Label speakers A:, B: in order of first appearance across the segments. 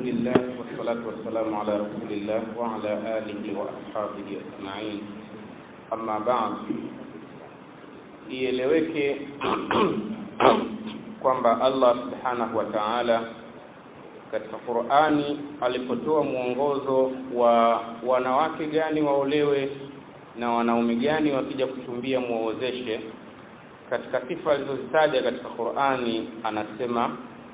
A: لله والصلاة والسلام على رسول الله وعلى آله وأصحابه أجمعين أما بعد ieleweke kwamba Allah subhanahu wa ta'ala katika Qur'ani alipotoa mwongozo wa wanawake gani waolewe na wanaume gani wakija kuchumbia muozeshe, katika sifa alizozitaja katika Qur'ani anasema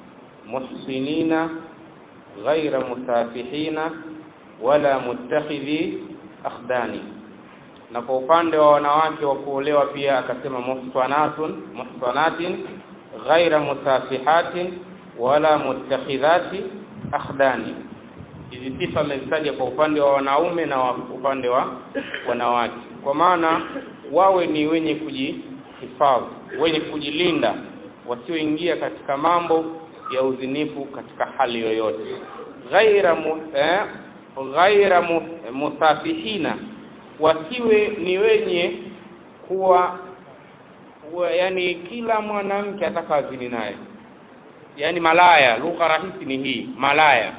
A: muhsinina ghaira musafihina wala muttakhidhi akhdani, na kwa upande wa wanawake wa kuolewa pia akasema muhsanatun muhsanatin ghaira musafihatin wala muttakhidhati akhdani. Hizi sifa amezitaja kwa upande wa wanaume na wa upande wa wanawake, kwa maana wawe ni wenye kujihifadhi, wenye kujilinda, wasioingia katika mambo ya uzinifu katika hali yoyote. Ghaira mu, eh, ghaira mu, musafihina, wasiwe ni wenye kuwa wa, yani kila mwanamke ataka azini naye, yani malaya. Lugha rahisi ni hii, malaya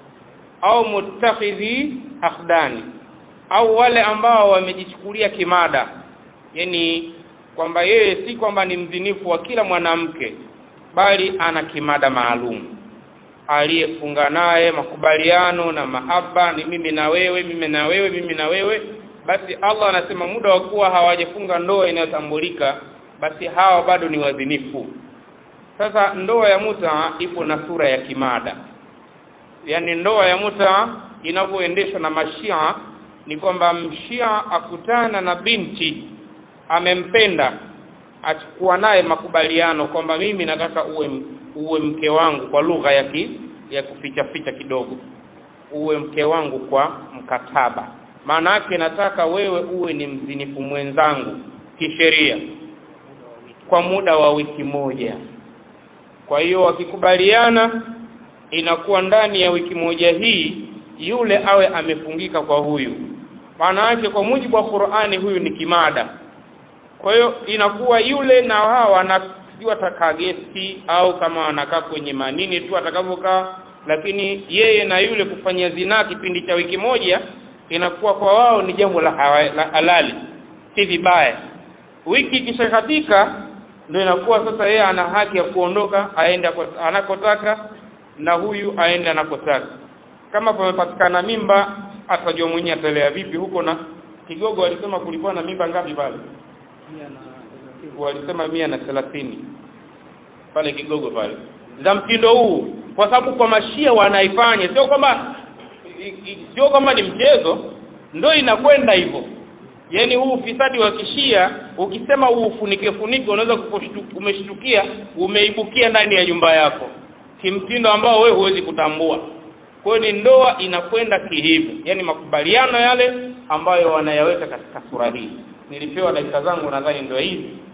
A: au muttakhidhi akhdani, au wale ambao wamejichukulia kimada, yani kwamba yeye si kwamba ni mzinifu wa kila mwanamke, bali ana kimada maalum aliyefunga naye makubaliano na mahaba, ni mimi na wewe, mimi na wewe, mimi na wewe. Basi Allah anasema muda wa kuwa hawajafunga ndoa inayotambulika, basi hawa bado ni wazinifu. Sasa ndoa ya muta ipo na sura ya kimada yaani ndoa ya muta inavyoendeshwa na mashia ni kwamba mshia akutana na binti amempenda, achukua naye makubaliano kwamba mimi nataka uwe uwe mke wangu, kwa lugha ya ki, ya kuficha ficha kidogo, uwe mke wangu kwa mkataba. Maana yake nataka wewe uwe ni mzinifu mwenzangu kisheria kwa muda wa wiki moja. Kwa hiyo wakikubaliana inakuwa ndani ya wiki moja hii yule awe amefungika kwa huyu. Maana yake kwa mujibu wa Qur'ani, huyu ni kimada. Kwa hiyo inakuwa yule na hawa wanajua atakaa gesti au kama wanakaa kwenye manini tu atakavyokaa, lakini yeye na yule kufanya zinaa kipindi cha wiki moja inakuwa kwa wao ni jambo la halali, si vibaya. Wiki ikishakatika ndio inakuwa sasa yeye ana haki ya kuondoka aende anakotaka na huyu aende anakotaka. Kama pamepatikana mimba, atajua mwenyewe atalea vipi huko. Na Kigogo walisema kulikuwa na mimba ngapi pale? Walisema mia na thelathini pale Kigogo pale, za mtindo huu, kwa sababu kwa mashia wanaifanya, sio kwamba sio kwamba ni mchezo, ndo inakwenda hivyo. Yaani huu ufisadi wa kishia ukisema uufunike funike, unaweza umeshtukia umeibukia ndani ya nyumba yako kimtindo ambao wewe huwezi kutambua. Kwa hiyo ni ndoa inakwenda kihivi, yaani makubaliano yale ambayo wanayaweka katika sura hii. Nilipewa dakika zangu, nadhani ndio hizi